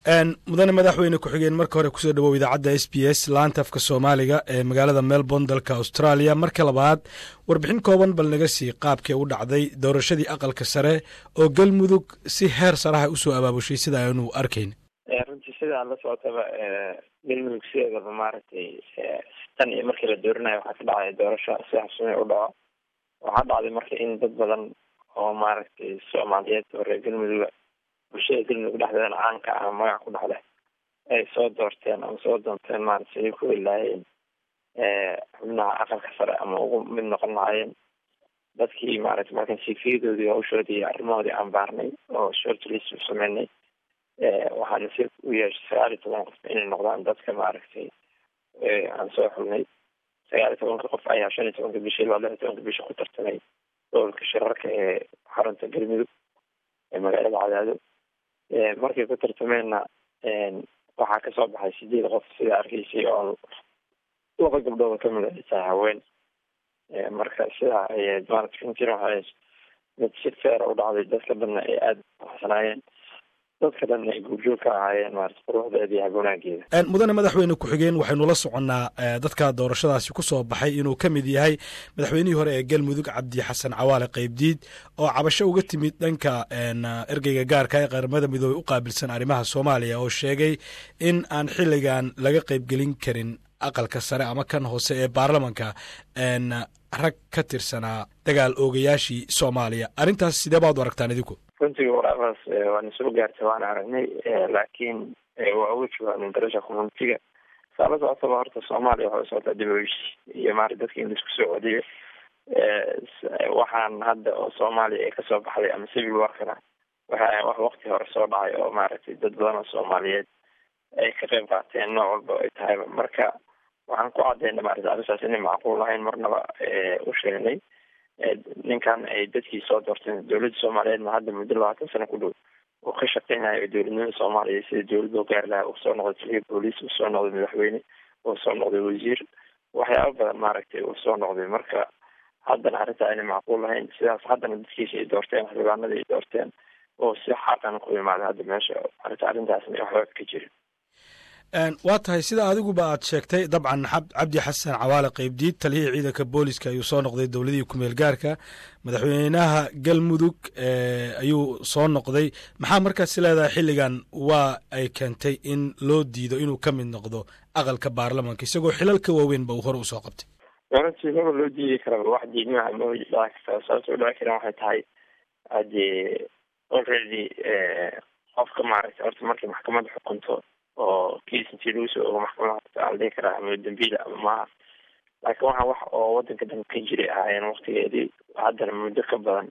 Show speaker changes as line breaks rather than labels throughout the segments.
mudane madaxweyne ku-xigeen marka hore kusoo dhawow idaacadda s b s laanta afka soomaaliga ee magaalada melbourne dalka australia marka labaad warbixin kooban bal naga sii qaabkee u dhacday doorashadii aqalka sare oo galmudug si heer saraha usoo abaabushay sida aanu arkayn
runtii sidaa la socotaba galmudug sideedaba maaragtay tan iyo markii la doorinayo waxaa ka dhacday doorasho si xabsame u dhaco waxaa dhacday marka in dad badan oo maaragtay soomaaliyeed oo reer galmuduga bulshada galmudug dhexdeedana caanka ah magac ku dhexleh ay soo doorteen ama soo doonteen maarata siday ku helaayeen xubnaha aqalka sare ama ugu mid noqon lahaayeen dadkii maarata markan sifiyadoodii hawshoodii iyo arrimahoodii aan baarnay oo shortlist u sameynay waxaana si u yeeshay sagaal iyo toban qof inay noqdaan dadka maaragtay aan soo xulnay sagaal iyo tobanka qof ayaa shan iyo tobanka bishii ilaa lix iyo tobanka bishi ku tartamay gobolka shirarka ee xarunta galmudug ee magaalada cadaado markay ku tartameenna waxaa kasoo baxay sideed qof sida arkaysay oo laba gabdhooda kamid ay tahay haween marka sidaa ay maarata runtiina waxay mid si feera u dhacday dadka dhanna ay aada uxsanaayeen dadka dhanna ay guurjoog ka ahaayeen maarata quruxdeeda iyo hagonaageeda
mudane madaxweyne ku-xigeen waxaynu la soconnaa dadka doorashadaasi ku soo baxay inuu ka mid yahay madaxweynihii hore ee galmudug cabdi xasan cawaale qaybdiid oo cabasho uga timid dhanka ergeyga gaarka ee qaramada midoobey u qaabilsan arrimaha soomaaliya oo sheegay in aan xilligan laga qaybgelin karin aqalka sare ama kan hoose ee baarlamanka rag ka tirsanaa dagaal oogayaashii soomaaliya arrintaas sidee baad u aragtaan idinku
runtii waraaqaas waana soo gaartay waana aragnay laakiin waa uga jawaabnay darasha communitiga saa la socotaba horta soomaaliya waxay usocotaa dibaweysh iyo maarata dadka in laisku soo codiyo waxaan hadda oo soomaaliya ay kasoo baxday ama civil warkana waxa wax wakti hore soo dhacay oo maaragtay dad badan oo soomaaliyeed ay ka qayb qaateen nooc walba ay tahayba marka waxaan ku cadeyna maarata arrintaas inay macquul ahayn marnaba u sheegnay ninkan ay dadkii soo doorteen dowladda soomaaliyeedna hadda muddo labaatan sano ku dhow uu ka shaqeynayo dowladnimada soomaaliya sida dowlad loo gaari lahaa uu soo noqday taliya booliis uu soo noqday madaxweyne uu soo noqday wasiir waxyaaba badan maaragtay uu soo noqday marka haddana arrintaa aynay macquul lahayn sidaas haddana dadkiisa ay doorteen xildhibaanada ay doorteen oo si xaqan ku imaada hadda meesha arrinta arrintaasna waxba ka jirin
waa tahay sida adiguba aad sheegtay dabcan cabdi xasan cawaale qaybdiid taliyihii ciidanka booliska ayuu soo noqday dowladihii kumeel gaarka madaxweynaha galmudug ayuu soo noqday maxaa markaasi leedahay xilligan waa ay keentay in loo diido inuu ka mid noqdo aqalka baarlamanka isagoo xilal ka waaweynba uu hore usoo qabtay
runtii maba loo diidi karaba wax diidmaha ma dhici karta sababta u dhici karan waxay tahay haddii already qofka maaragtay horta markay maxkamadda xukunto oo kiis intii lagu soo ogo maxkamada horta la dhihi karaa ama dambiila ama maaha laakiin waxaa wax oo wadanka dhan ka jiray ahaayeen waktigeedii haddana muddo ka badan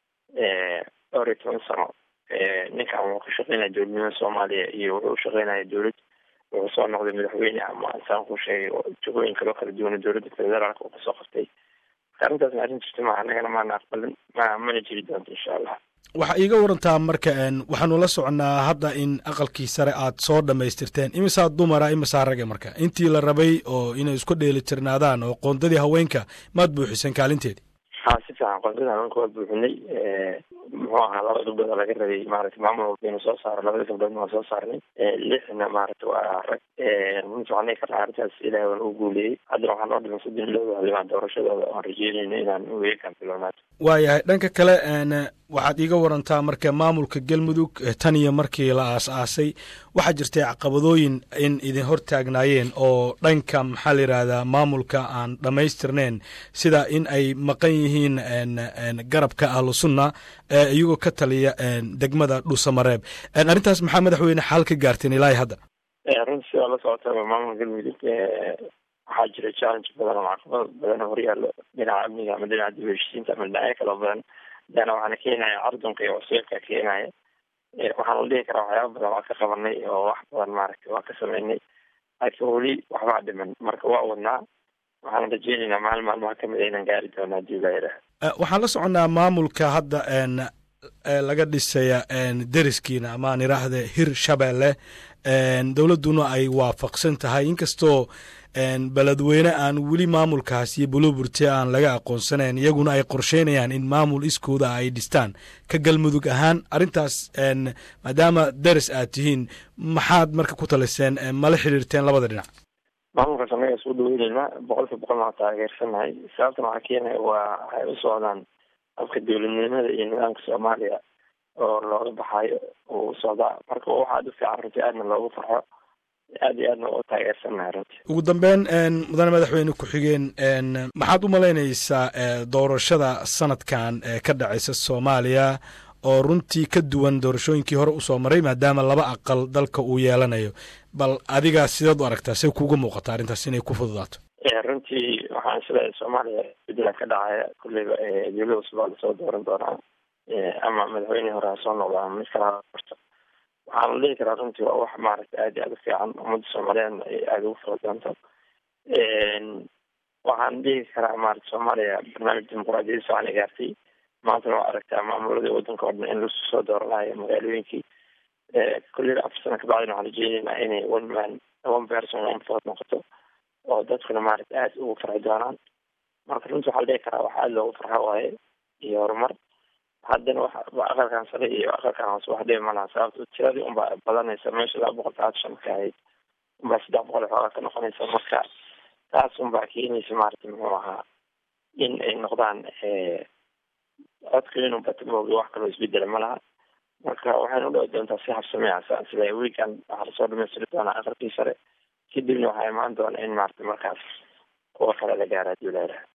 dhowr iyo toban sano ninkan wuxuu ka shaqeynaya dowladnimada soomaaliya iyo wuxuu ushaqeynaya dowlad wuxuu soo noqday madaxweyne ama saan ku sheegay jagooyin kaloo kala duwana dowladda federaalka uu kasoo qabtay marka arrintaasna arrin jirta maa annagana maana aqbalin ma mana jiri doonto insha allah
waxaa iiga warantaa marka waxaanu la soconnaa hadda in aqalkii sare aad soo dhammaystirteen imisaa dumara imisaa rage marka intii la rabay oo inay isku dheeli tirnaadaan oo qoondadii haweenka maad buuxiseen kaalinteedii
ha si fiican qoondada haweenka waa buuxinay muxuu ahaa laba gabdhood laga rabay maarata maamul walba inuu soo saaro labada gabdhoodna waa soo saarnay lixna maarata waa rag runtii waxaan dhihi karnaa arrintaas ilahay waa lagu guuleeyey haddana waxaa noo dhiman soddon ilooda xildhibaan doorashadooda oan rajeynayno inaan weekan bilownaad
waayahay dhanka kale waxaad iiga warantaa marka maamulka galmudug tan iyo markii la aas-aasay waxaa jirtay caqabadooyin in idin hor taagnaayeen oo dhanka maxaa la yidhaahdaa maamulka aan dhammaystirneyn sida in ay maqan yihiin garabka ahlu sunna iyagoo ka taliya degmada dhuusamareeb arrintaas maxaa madaxweyne xaal ka gaarteen ilaahi hadda
runti sidaa la socotaba maamulka galmudug waxaa jira challenge badan oo caqabad badan oo horyaalo dhinaca amniga ama dhinaca dib heshiisiinta ama dhinacyo kaloo badan hadana waxaana keenaya cardunka iyo wasiilka keenaya waxaan la dhihi karaa waxyaaba badan waa ka qabanay oo wax badan maaragtay waa ka sameynay laakiin weli waxbaa dhiman marka waa wadnaa waxaan rajeynaynaa maalin maalmaha kamid a inaan gaari doono haddii la yidhaah
waxaan la soconnaa maamulka hadda laga dhisaya deriskiina ama aan iraahde hir shabeelle dowladduna ay waafaqsan tahay inkastoo beledweyne aan weli maamulkaas iyo buluburte aan laga aqoonsanayn iyaguna ay qorsheynayaan in maamul iskooda ay dhistaan ka galmudug ahaan arrintaas maadaama daris aad tihiin maxaad marka ku taliseen mala xiriirteen labada dhinac
maamulkaas anaga isku dhaweyneyna boqolkiiba boqol waa taageersanahay sababtan waxaa keenaya waa waxay u socdaan afka dowladnimada iyo nidaamka soomaaliya oo looga baxayo uu u socdaa marka waxa aad u fiican runtii aadna loogu farxo aad iyo aadna u taageersanahay runtii
ugu dambeyn mudane madaxweyne ku-xigeen maxaad u malaynaysaa doorashada sanadkan ka dhacaysa soomaaliya oo runtii ka duwan doorashooyinkii hore usoo maray maadaama laba aqal dalka uu yeelanayo bal adigaa sideed u aragtaa say kuuga muuqata arrintaas inay ku fududaato
runtii waxaan isleeyahay soomaaliya bedela ka dhacaya kulleyba dowlada cusub aa lasoo dooran doonaa ama madaxweynihii hore ha soo noqdo ama mid kale ha qorto waxaana dhihi karaa runtii waa wax maaragta aad iyo aad u fiican ummadda soomaaliyeedna ay aada ugu fara doonto waxaan dhihi karaa maarata soomaaliya barnaamij dimuquraadiyadda socona gaartay maantana waa aragtaa maamuladii wadanka o dhan in lasu soo dooranayo magaalooyinkii kulleyba afar sana kabacdina waxaan rajeyneynaa inay one man one person one vote noqoto oo dadkuna maaragta aada ugu farxi doonaan marka runtii waxaa la dhihi karaa wax aada loogu farxo waaye iyo horumar haddana wax aqalkan sare iyo aqalkan hoose wax dhibi malaha sababto tiradii unbaa badanaysa meesha laba boqol talaatan shan ka ahayd unbaa saddex boqol xoogaa ka noqonaysa marka taas unbaa keenaysa maarata muxuu ahaa in ay noqdaan codka inuu bata moogi wax kaloo isbedela ma laha marka waxayna u dhawi doontaa si habsameyasa sida weekan waxaa lasoo dhamaystiri doonaa aqalkii sare kadibna waxaa imaan doona in maarata markaas kuwa kale la gaara hadii la yidhaha